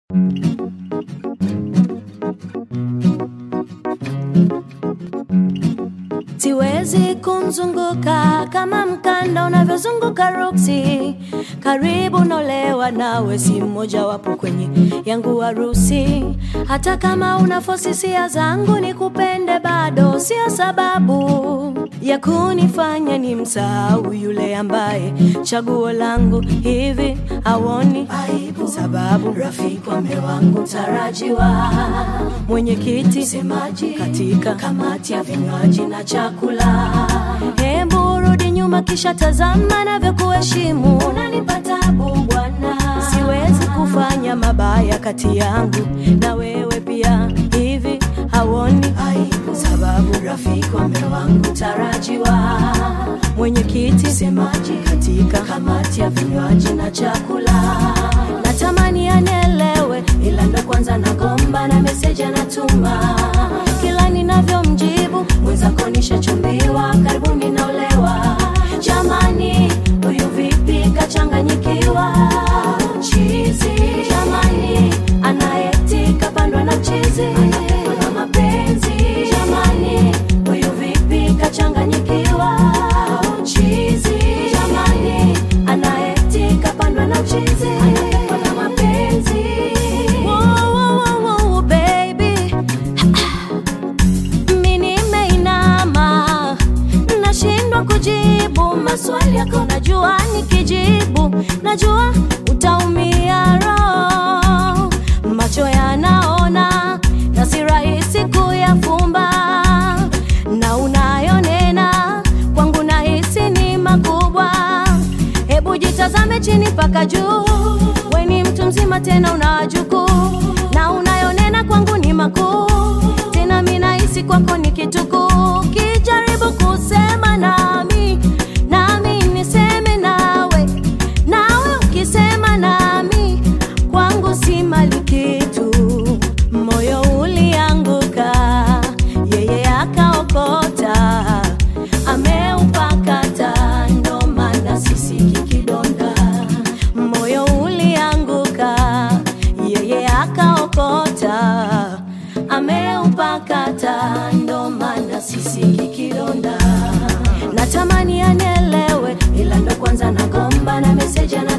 Siwezi kumzunguka kama mkanda unavyozunguka ruksi. Karibu nolewa nawe, si mmoja wapo kwenye yangu harusi. Hata kama una fosi hisia zangu nikupende, bado sio sababu ya kunifanya ni msahau yule ambaye chaguo langu hivi hawoni aibu, sababu rafiki wa mume wangu mtarajiwa, mwenyekiti semaji katika kamati ya vinywaji na chakula. Hebu rudi nyuma, kisha tazama navyokuheshimu. Unanipa tabu bwana, siwezi kufanya mabaya kati yangu na wewe pia, hivi hawoni aibu, sababu rafiki wa mume wangu tarajiwa, mwenyekiti semaji katika kamati ya vinywaji na chakula. Natamani anielewe, ila ndo kwanza nagomba na meseji anatuma kila ninavyomjibu mwenzako nishachumbiwa, karibuni naolewa. Jamani, huyu vipi kachanganyikiwa? Chizi jamani, anaeti kapandwa na chizi, anapendwa na mapenzi. Jamani, huyu vipi kachanganyikiwa? Chizi jamani, anaeti kapandwa na chizi, anapendwa na mapenzi. Wow, wow, wow, wow, baby mi nimeinama, nashindwa kujibu maswali yako. Najua nikijibu, najua utaumia roho. Macho yanaona na si rahisi kuyafumba, na unayonena kwangu nahisi ni makubwa. Hebu jitazame chini mpaka juu, we ni mtu mzima tena una wajukuu, na unayonena kwangu ni makuu tena mi nahisi kwako ni kitukuu. Kijaribu kusema nami, nami niseme nawe, nawe ukisema nami, kwangu si mali kitu. Moyo ulianguka, yeye akaokota, ameupakata, ndo maana sisiki kidonda. Moyo ulianguka, yeye akaokota, ameupakata, ndo maana sisiki kidonda. Natamani anielewe, ila ndo kwanza nagomba na meseji ana